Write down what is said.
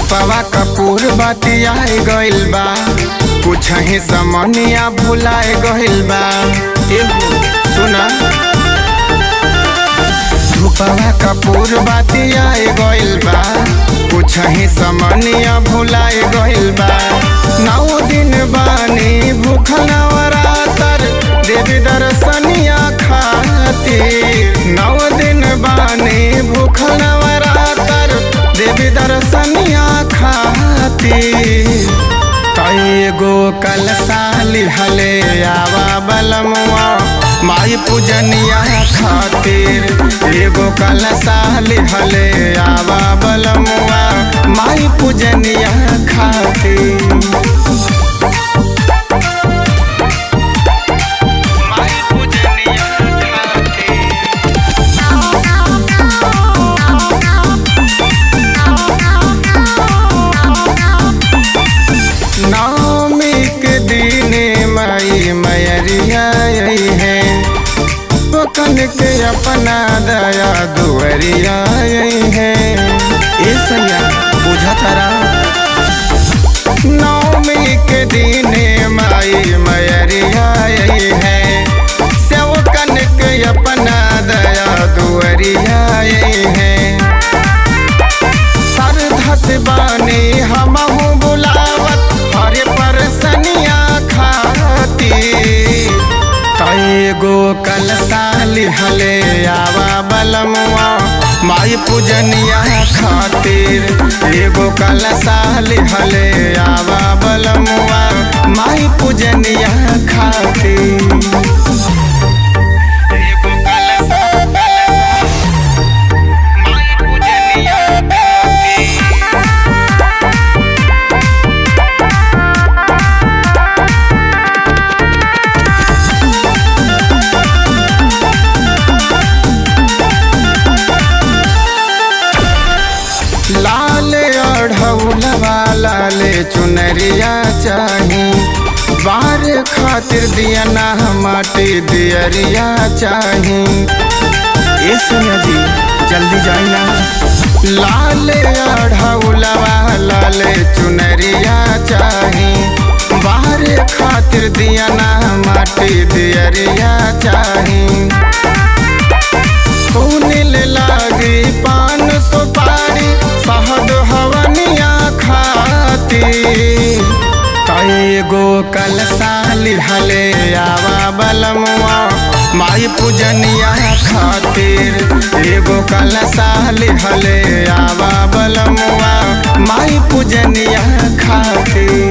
धूपवा कपूर बतियाए गइल बा कुछ ही समनिया भुलाए गइल बा एगो सुना धूपवा कपूर बतियाए गइल बा कुछ ही समनिया भुलाए गइल बा नौ दिन बानी भूखल नवरातर देवी दर्शनिया खातिर नौ दिन बानी भूखल नवरातर देवी दर्शनिया खातिर तैगो कल साली हले आवा बलमुआ माई पूजनिया खातिर एगो कल साली हले आवा बलमुआ माई पूजनिया खातिर माई पूजनिया खातिर नवमी के दिने माई मैरिया आई है पकन के अपना दया दुअरिया आई है ए सैया बुझा तारा नवमी के दिने माई मैरिया आई है सेवकन के अपना दया दुअरिया आई है सरधस बानी हमहू बुलावत हरे परसनिया खाती तैगो कल साली हले आवा बलमुआ माई पूजनिया खातिर एगो कल साली हले आवा बलमुआ माई पूजनिया खातिर एगो कल माई पूजनिया खातिर लाल अढ़ौलवा लाले चुनरिया चाही बार खातिर दिया ना माटी दियरिया चाही ए सोनिया जी जल्दी जाई ना लाल अढ़ौलवा लाले चुनरिया चाही बाहर खातिर दिया ना माटी दियरिया चाही सुनिल लागी पान सुपारी शहद हवनिया खाती तैगो कल साली हले आवा बलमुआ माई पूजनिया खातिर एगो कल साली हले आवा बलमुआ माई पूजनिया खातिर